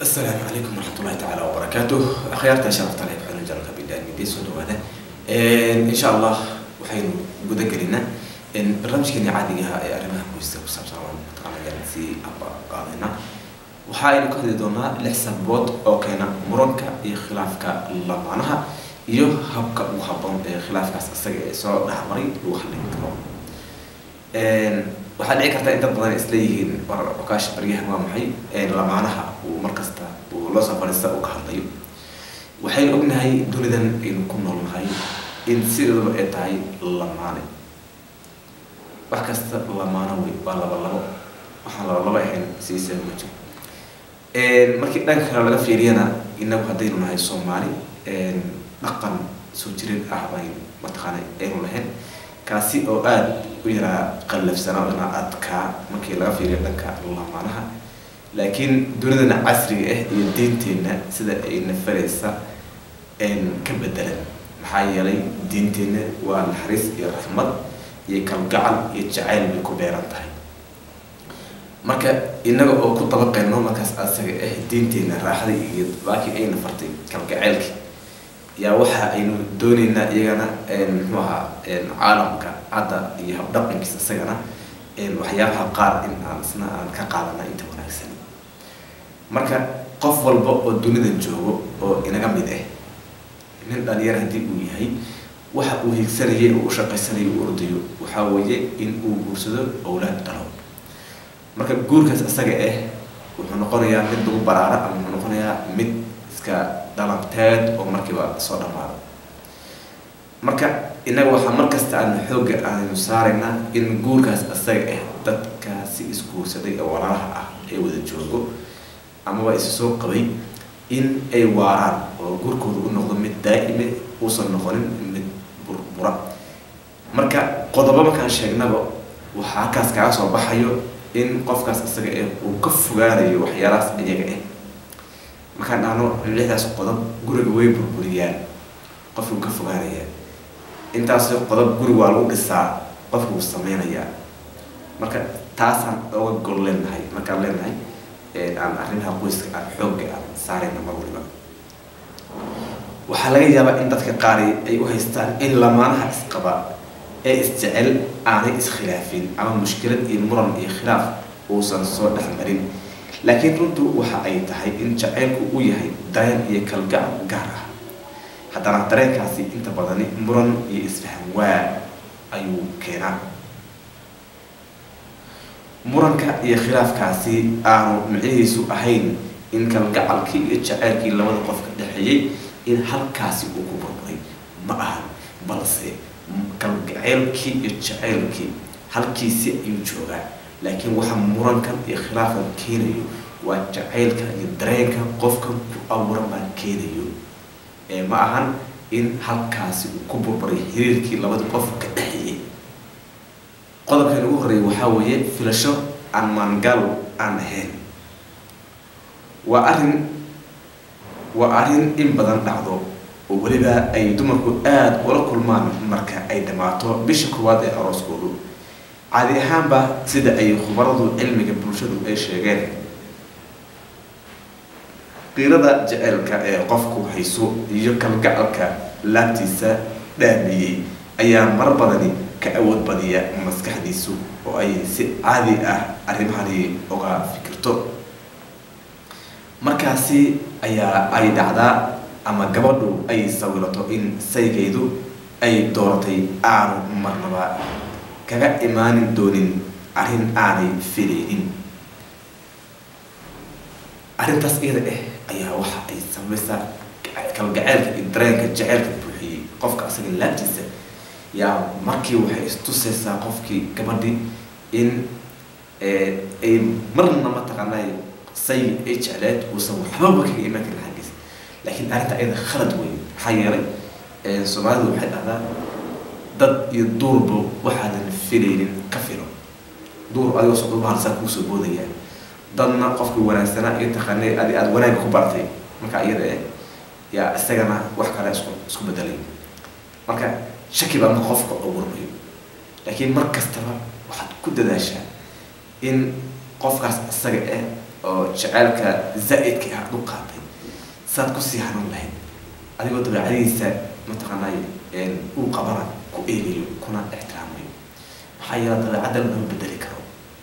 السلام عليكم ورحمة الله تعالى وبركاته أخيارتا شرفت عليك حلو جرى كبيدان ميدي سودو هذا إن شاء الله وحين قد قلنا إن برنامج كني عادي جها أرمها كويسة وسام سلام تقال يعني سي أبا قاضينا وحايل كهدي دونا لحسن بود أو كنا مرونك خلافك الله معناها iyo habka ugu habboon ee khilaafkaas isaga ee soo dhexmaray lagu xallin karo waxaa dhici karta in dad badan isleeyihiin war okaash baryahan waa maxay lamaanaha uu markasta uu loo soo fadhiista uu ka hadlayo waxaynu ognahay dunidan aynu ku noolnahay in sideedaba ay tahay lamaane wax kasta lamaano wey waa laba labo waxaan laba labo ahayn siisa ma jiro markii dhanka kale laga fiiriyana inagu haddaynu nahay soomaali dhaqan soo jirin ah bayn mataqaana aynu lahayn kaasi oo aada u yaraa qallafsanaa ina adkaa markii laga fiiriyo dhanka lamaanaha laakiin dunidana casriga ah iyo diinteenna sida ay nafaraysa ka bedelan maxaa yeelay diinteenna waa naxariis iyo raxmad iyo kalgacal iyo jacayl bay ku beeran tahay marka inaga oo ku dabaqeyno markaas asaga ah diinteenna raaxda iyo baakii ayna fartay kalgaceylki yaa waxa aynu dooneynaa iyagana muxuu ahaa caalamka hadda iyo habdhaqankiisa isagana waxyaabaha qaar in aan isna aan ka qaadana inta wanaagsan marka qof walba oo dunidan joogo oo inaga mid ah nin dhalinyar haddii uu yahay waxa uu higsanayay oo u shaqaysanaya u ordayo waxaa weeye in uu guursado owlaad dhalo marka guurkaas isaga ah wuxuu noqonayaa mid lagu baraara ama wuxuu noqonayaa mid iska dhalabteed oo markiiba soo dhamaado marka innaga waxaa markasta aanu xoogga aanu saaraynaa in guurkaas isaga ah dadkaasi isguursaday ee walaalaha ah ee wada joogo amaba isu soo qabay in ay waaraan oo guurkooda u noqdo mid daa'ime uusan noqonin mid burbura marka qodobo markaan sheegnaba waxaa halkaas kaga soo baxayo in qofkaas isaga ah uu ka fogaanayo waxyaalahaas iyaga ah markaan dhahno lixdaas qodob guriga way burburiyaan qofkuu ka fogaanayaa intaas qodob guri waa lagu dhisaa qofkuu sameynayaa marka taasaan oga gol leenahay markaan leenahay aan arrimaha qoyska aan xoogga aan saarayna mar waliba waxaa laga yaabaa in dadka qaari ay u haystaan in lamaanaha isqaba ee isjecel aanay iskhilaafin ama mushkilad iyo muran iyo khilaaf uusan soo dhexmarin laakiin runtu waxa ay tahay in jaceylku uu yahay dareen iyo kalgacal gaar ah haddana dareenkaasi inta badani muran iyo isfahan waa ayuu keenaa muranka iyo khilaafkaasi aanu micnihiisu ahayn in kalgacalkii iyo jaceylkii labada qof ka dhexeeyey in halkaasi uu ku burburay ma ahan balse kalgaceylkii iyo jaceylkii halkiisi ayuu joogaa laakiin waxa murankan iyo khilaafkan keenayo waa jacaylka iyo dareenka qofkan ku abuuran baa keenayo ee ma ahan in halkaasi uu ku burburay xiriirkii labada qof ka dhexeeyey qodobkan ugu horreeya waxaa weeye filasho aan maangaal aan ahayn waa arrin waa arrin in badan dhacdo oo weliba ay dumarku aada ula kulmaan marka ay dhammaato bisha koowaad ee arooskoodu caadi ahaanba sida ay khubaradu cilmiga bulshadu ay sheegeen qiirada jaceylka ee qofku hayso iyo kalgacalka laabtiisa dhaamiyey ayaa mar badani ka awood badiya maskaxdiisu oo ay si caadi ah arrimahani uga fikirto markaasi ayaa ay dhacdaa ama gabadhu ay sawirato in saygeedu ay dooratay aanu marnaba kaga imaanin doonin arrin aanay filaynin arrintaas iyada ah ayaa waxa ay samaysaa kalgaceylka iyo dareenka jaceylka buuxiyey qofka asaga laabtiisa yaa markii waxay istusaysaa qofkii gabadhii in ay marna mataqaanay say ay jecleed uusan waxbaba kaga imaan karin xaggiisa laakiin arrinta iyada khalad wey maxaa yeelay soomaalidu waxay dhahdaa dad iyo duurba waxaadan filaynin ka filo duur adigoo socdo bahalsaa kuusoo boodaya dadna qofkii wanaagsanaa iyo taqaanay adi aada wanaagga ku bartay marka iyada eh yaa isagana wax kale isku isku bedelay marka shaki baa marka qofka abuurmayo laakiin mar kastaba waxaad ku dadaashaa in qofkaas isaga eh oo jaceylka zaa'idka ah aad u qaatay saad kusii hanuun lahayd adigoo dabeecadihiisa mataqaanay uu qabana ku eegayo kuna ixtiraamayo maxaa yeele dabeecadda lama bedeli karo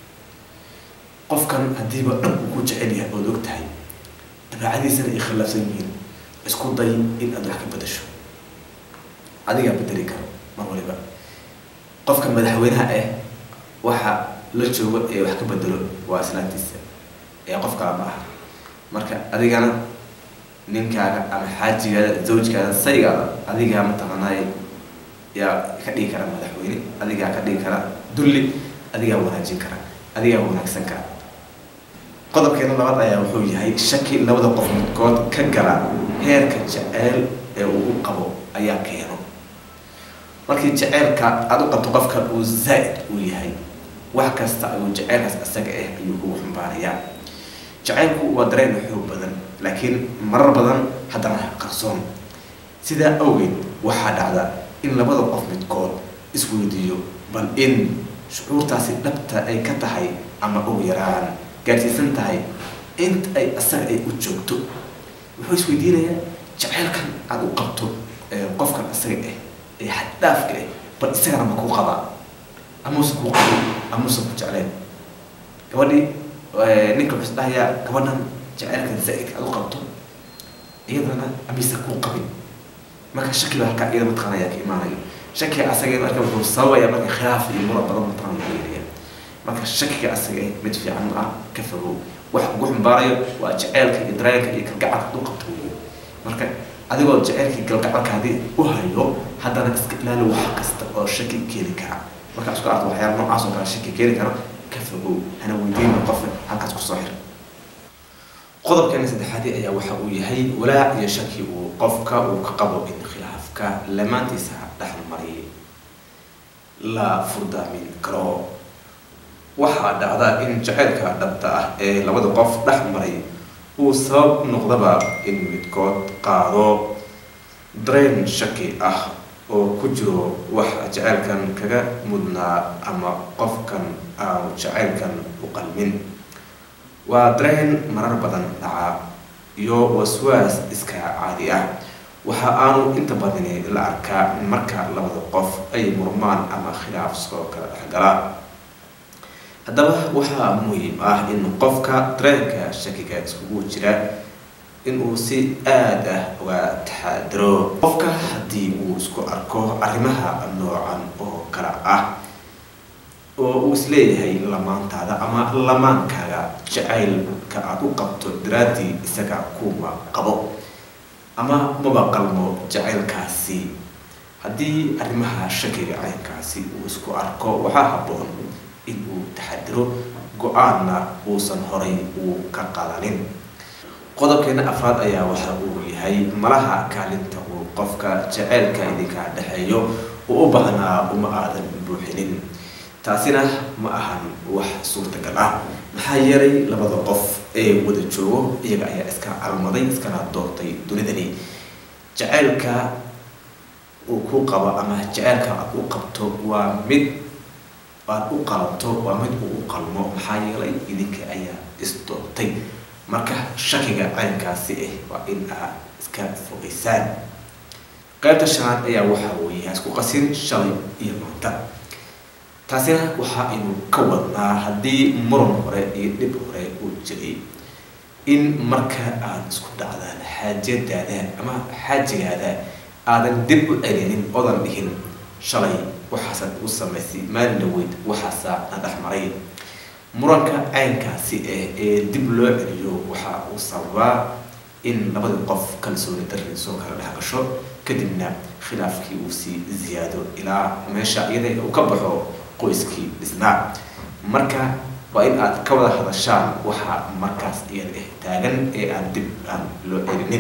qofkan haddiiba dhab uu ku jecel yahay ood og tahay dabeecadiisana ay khilaafsan yihiin isku day in aad wax ka bedasho adigaa bedeli karo mar waliba qofka madaxweynaha ah waxa la joogo ee wax ka bedelo waa islaantiisa ee qof kala ma aha marka adigana ninkaaga ama xaajigaada zawjkaada saygaada adigaa mataqaanaay yaa ka dhigi kara madaxweyne adigaa ka dhigi kara dulli adigaa wanaajin kara adigaa wanaagsan kara qodobkeena labaad ayaa wuxuu yahay shaki labada qof midkood ka gala heerka jaceyl ee uu u qabo ayaa keeno markii jaceylka aada u qabto qofka uu zaa'id uu yahay wax kasta ayuu jaceylkaas isaga ah ayuu ugu xumbaarayaa jaceylku waa dareen xoog badan laakiin marar badan haddana qarsoon sidaa awgeed waxaa dhacda in labada qof midkood isweydiiyo bal in shucuurtaasi dhabta ay ka tahay ama ugu yaraan gaadhsiisan tahay inta ay asaga ay u joogto wuxuu isweydiinayaa jaceylkan aada u qabto qofkan isaga ah ee xaddhaafka ah bal isagana ma kuu qabaa amuuse kuu qabin amuuse ku jecleen gabadhii ninka wuxuu isdhahayaa gabadhan jaceylkan zaa'idka aada u qabto iyadana amise kuu qabin marka shaki baa halkaa iyada mataqaana ayaa ka imaanayo shakiga asaga marka wuxuu sababaya marka khilaaf iyo mura badan mataqaana lagu yeelaya marka shakiga asaga mid fiican ma ah ka fogow wax ugu xumbaarayo waa jaceylka iyo dareenka iyo kalgacalka u qabto weyo marka adigoo jaceylkii galgacalka haddii u hayo haddana iska ilaali wax kasta oo shaki keeni kara marka isku arto waxyaala noocaas oo kale shaki keeni kara ka fogow hana weydiina qofka halkaas kusoo xir qodobkeena saddexaadi ayaa waxa uu yahay walaac iyo shaki uu qofka uu ka qabo in khilaafka lamaantiisa dhexmari la furdaamin karo waxaa dhacda in jaceylka dhabta ah ee labada qof dhex maray uu sabab noqdaba in midkood qaado dareen shaki ah oo ku jiro wax jaceylkan kaga mudnaa ama qofkan aanu jaceylkan u qalmin waa dareen marar badan dhaca iyo waswaas iska caadi ah waxa aanu inta badani la arkaa marka labada qof ay murmaan ama khilaaf soo kala dhexgala haddaba waxaa muhiim ah in qofka dareenka shakiga iskugu jira inuu si aada ah uga taxaadiro qofka haddii uu isku arko arrimaha noocan oo kale ah oo uu isleeyahay lamaantaada ama lamaankaaga jacaylka aada u qabto daraaddii isaga kuma qabo ama maba qalmo jacaylkaasi haddii arrimaha shakiga caynkaasi uu isku arko waxaa habboon in uu taxadiro go-aanna uusan horay uu ka qaadanin qodobkeena afraad ayaa waxa uu yahay malaha kaalinta uu qofka jaceylka idinka dhexeeyo uu u baahnaa uma aadan buuxinin taasina ma ahan wax suurtagal ah maxaa yeelay labada qof ee wada joogo iyaga ayaa iska calmaday iskana doortay dunidani jaceylka uu ku qabo ama jaceylka aad u qabto waa mid aad u qalanto waa mid uu u qalmo maxaa yeelay idinka ayaa isdoortay marka shakiga caynkaasi ah waa in aad iska fogeysaan qaybta shanaad ayaa waxa weeye isku qasin shalay iyo maanta taasina waxa aynu ka wadnaa haddii muran hore iyo dhib hore uu jiray in marka aad isku dhacdaan xaajadaada ama xaajigaada aadan dib u celinin odan dhihin shalay waxaasaad u samaysay maalin dhaweyd waxaasaa na dhex maray muranka caynkaasi ah ee dib loo celiyo waxa uu sababaa in labadii qof kalsooni darri soo kala dhex gasho kadibna khilaafkii uu sii ziyaado ilaa meesha iyada uu ka baxo qoyskii dhisnaa marka waa in aad ka wada hadashaan waxa markaas iyada ah taagan ee aan dib aan loo celinin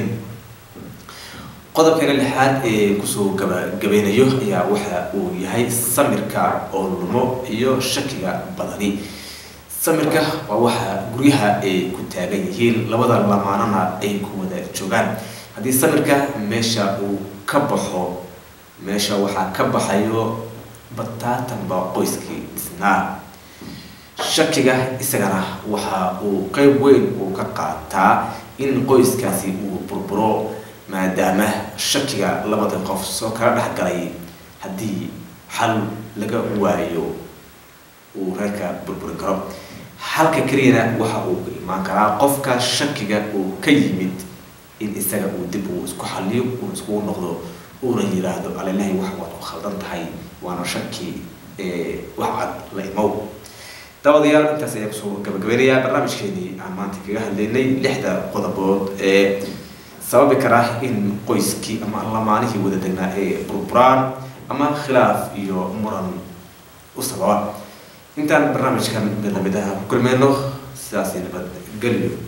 qodobkeena lixaad ee kusoo gabagabeynayo ayaa waxa uu yahay samirka oo lumo iyo shakiga badani samirka waa waxa guryaha ay ku taagan yihiin labada lamaanana ay ku wada joogaan haddii samirka meesha uu ka baxo meesha waxaa ka baxayo bataatanba qoyskii dhisnaa shakiga isagana waxa uu qeyb weyn uu ka qaataa in qoyskaasi uu burburo maadaama shakiga labada qof soo kala dhexgalay haddii xal laga waayo uu reerka burburin karo halka keliyana waxa uu imaan karaa qofka shakiga uu ka yimid in isaga uu dib uu isku xaliyo uu iskugu noqdo uuna yiraahdo alelahay wax waad ku khaldan tahay waana shaki wax cad la imow dabadayaal intaas ayaa kusoo gabagabeynayaa barnaamijkeenii aan maanta kaga hadlaynay lixda qodobood ee sababi kara in qoyskii ama lamaanihii wada degnaa ee burburaan ama khilaaf iyo muran u sababa intaan barnaamijkan mid lamid ah ku kulmeyno sidaasi nabad geliyo